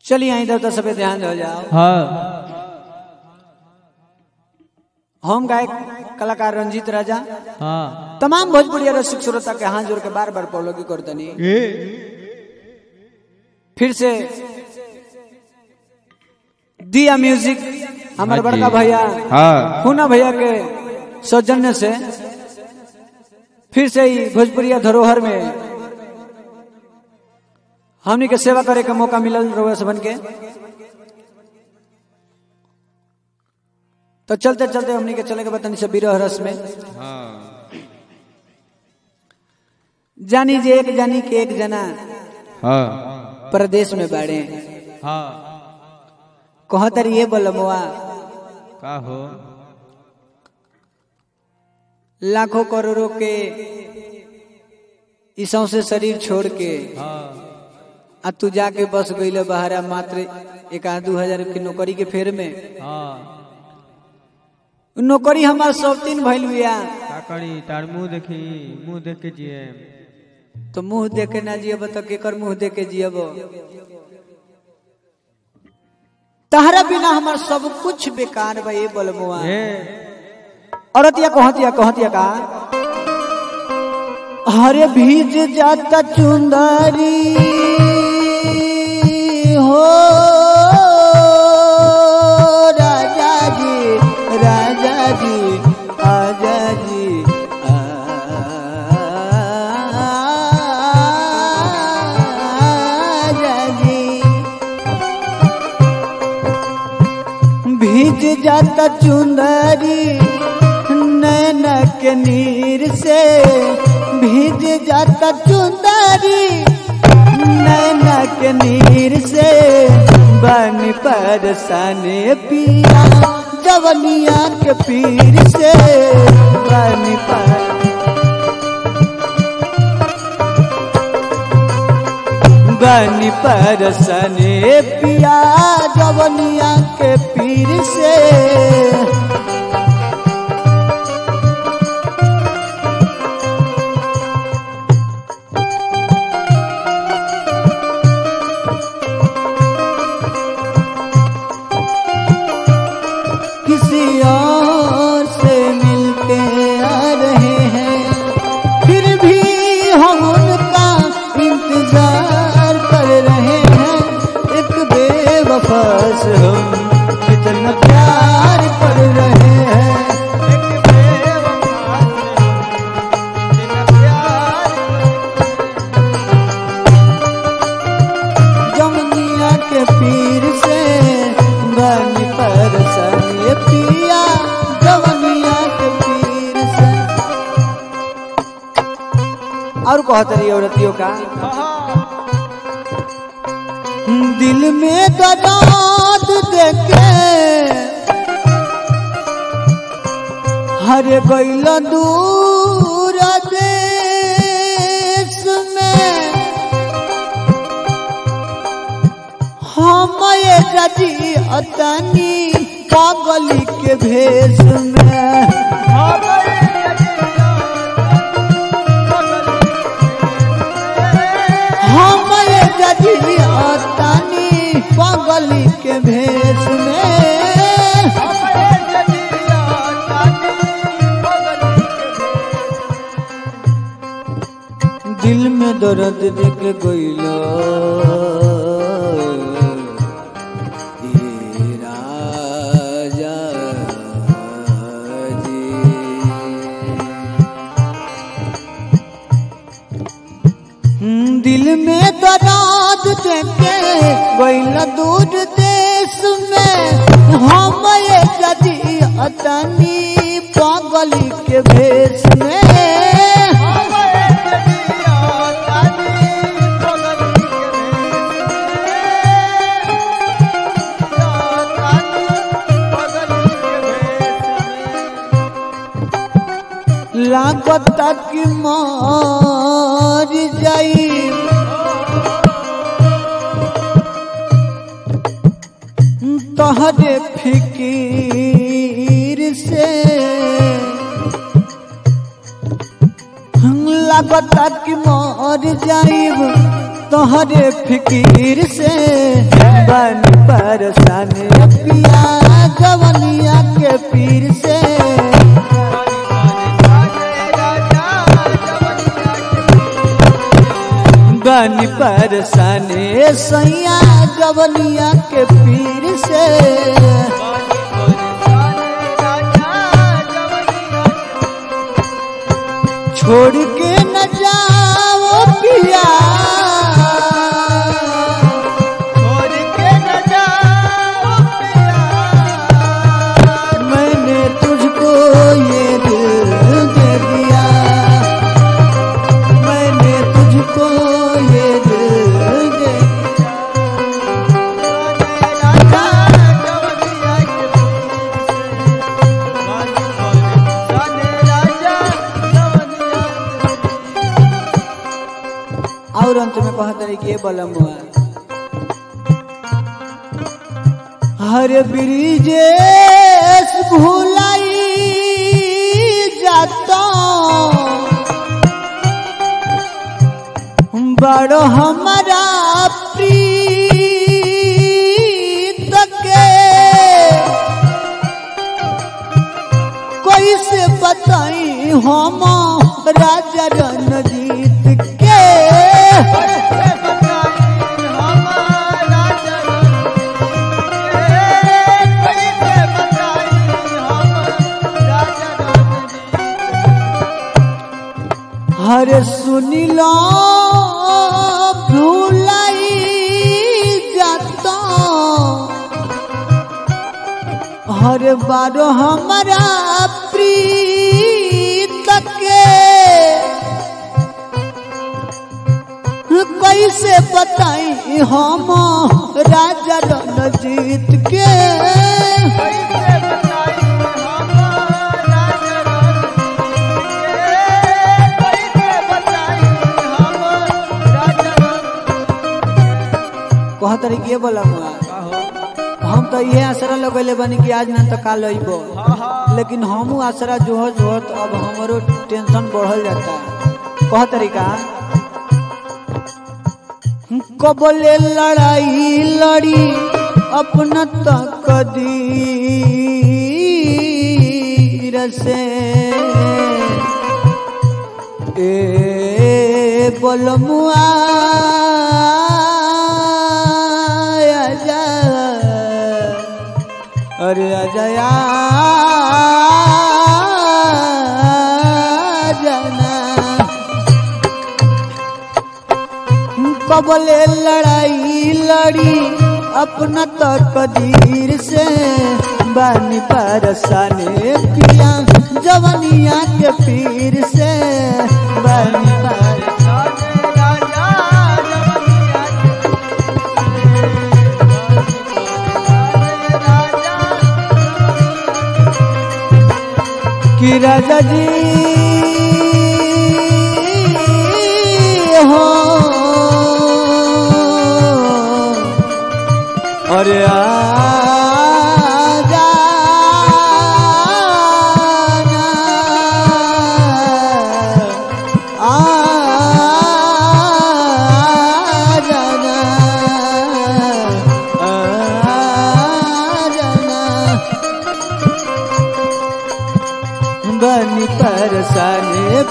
चलिए आई देवता सब पे ध्यान हो जाओ हाँ हम गायक कलाकार रंजीत राजा हाँ तमाम भोजपुरी रसिक श्रोता के हाथ जोड़ के बार बार पौलोगी करतनी ए फिर से दिया म्यूजिक हमारे हाँ जी। बड़का भैया हाँ खूना भैया के सौजन्य से फिर से ही भोजपुरिया धरोहर में हमनी के सेवा करे के मौका मिलल रहुआ सबन के तो चलते चलते हमनी के चले के बतनी से बिरह रस में हाँ जानी जे एक जानी के एक जना हाँ प्रदेश में बाड़े हाँ कहतर ये बोलमुआ का हो लाखों करोड़ों के ईसों से शरीर छोड़ के हाँ आ तू जाके बस गईले बहरा मात्र एक आध दू हजार की नौकरी के फेर में हाँ नौकरी हमार सब तीन भइल बिया का करी तार मुंह देखी मुंह देख के जिए तो मुंह देखे ना जियब तो केकर मुंह देख के जियब तहरा बिना हमार सब कुछ बेकार बा ये बोलमुआ ए औरतिया कहतिया कहतिया का हरे भीज जाता चुंदरी हो राजा जी राजा जी आजा जी आजा जी भीज जाता चुंदरी नैन के नीर से भीज जाता चुंदरी नैन के नीर से बन परसाने पिया जवनिया के पीर से बन पर बनी परसने पिया जवनिया के पीर से किसी और से मिलके आ रहे हैं फिर भी हम उनका इंतजार कर रहे हैं एक बेवफा से हम इतना प्यार कर रहे हैं एक बेवफा से हम इतना प्यार जमुनिया के पीर से बनी परसने पिया जवनिया के पीर से और कहतरी औरतियों का दिल में दर्द देके हर गैल दूर देश में हम ये गजी अतनी पागली के भेष में हम ये गजी अतनी पागली के भेष में दिल में दर्द देख गइलो ये राजा जी। दिल में दर्द देखे गइल दूर देश में हम ये गदी अतनी पागली के भेष में लागत कि मर जाई तहरे फिकीर से लागत कि मर जाइब तोहरे फिकीर से परसाने पिया जवनिया के पीर से बनी परसाने सैया जवनिया के पीर से छोड़ के न जाओ पिया मैंने तुझको ये दिल दे दिया मैंने तुझको ये दिल दे और अंत में कहा तरी के बलम हर ब्रिजेश भूलाई जाता बड़ो हमारा प्रीत के कोई से बताई हम राजा रणजीत के हरे सुनिलो भूलाई जाता हर बार हमारा प्रीत के कैसे बताई हम राजा रणजीत के कह तरी के बोला हम तो ये आसरा लगेले बनी कि आज ना तो काल अइबो लेकिन हमू आसरा जोहत जोहत अब हमारो टेंशन बढ़ल जाता कह तरीका कबले लड़ाई लड़ी अपना तकदीर से ए बोलमुआ आजा अरे अजया जाना कबले लड़ाई लड़ी अपना तकदीर से बानी परसाने पिया जवनिया के पीर से बानी पर कि राजा जी हो अरे आजा बनी परसाने